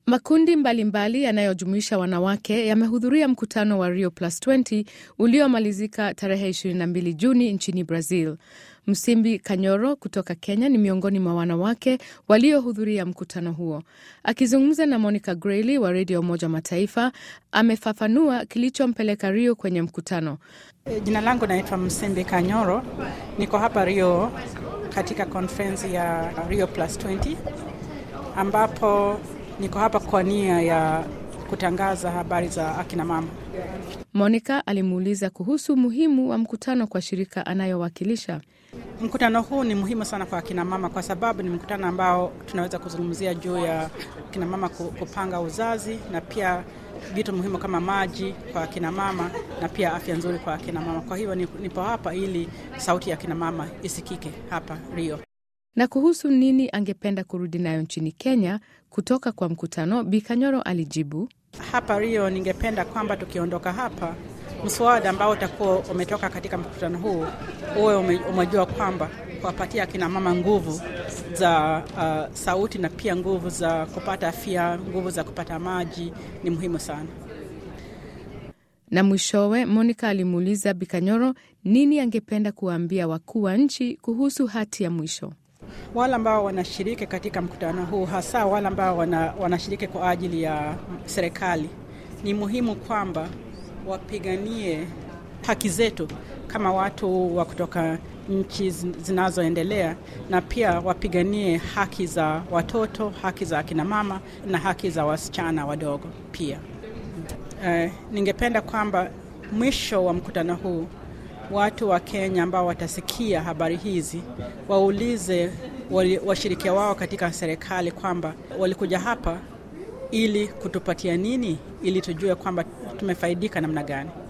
Makundi mbalimbali yanayojumuisha wanawake yamehudhuria mkutano wa Rio Plus 20 uliomalizika tarehe 22 Juni nchini Brazil. Msimbi Kanyoro kutoka Kenya ni miongoni mwa wanawake waliohudhuria mkutano huo. Akizungumza na Monica Grayley wa redio Umoja wa Mataifa, amefafanua kilichompeleka Rio kwenye mkutano. Jina langu naitwa Msimbi Kanyoro, niko hapa Rio katika konferensi ya Rio Plus 20 ambapo niko hapa kwa nia ya kutangaza habari za akina mama. Monica alimuuliza kuhusu umuhimu wa mkutano kwa shirika anayowakilisha. Mkutano huu ni muhimu sana kwa akina mama kwa sababu ni mkutano ambao tunaweza kuzungumzia juu ya akina mama kupanga uzazi na pia vitu muhimu kama maji kwa akina mama na pia afya nzuri kwa akina mama. Kwa hivyo nipo hapa ili sauti ya akina mama isikike hapa Rio. Na kuhusu nini angependa kurudi nayo nchini Kenya kutoka kwa mkutano, Bikanyoro alijibu, hapa Rio ningependa kwamba tukiondoka hapa, mswada ambao utakuwa umetoka katika mkutano huu uwe umejua kwamba kuwapatia akina mama nguvu za uh, sauti na pia nguvu za kupata afya, nguvu za kupata maji ni muhimu sana. Na mwishowe Monica alimuuliza Bikanyoro nini angependa kuwaambia wakuu wa nchi kuhusu hati ya mwisho. Wale ambao wanashiriki katika mkutano huu, hasa wale ambao wana, wanashiriki kwa ajili ya serikali, ni muhimu kwamba wapiganie haki zetu kama watu wa kutoka nchi zinazoendelea, na pia wapiganie haki za watoto, haki za akina mama na haki za wasichana wadogo pia. Eh, ningependa kwamba mwisho wa mkutano huu watu wa Kenya ambao watasikia habari hizi waulize washirikia wao katika serikali kwamba walikuja hapa ili kutupatia nini, ili tujue kwamba tumefaidika namna gani.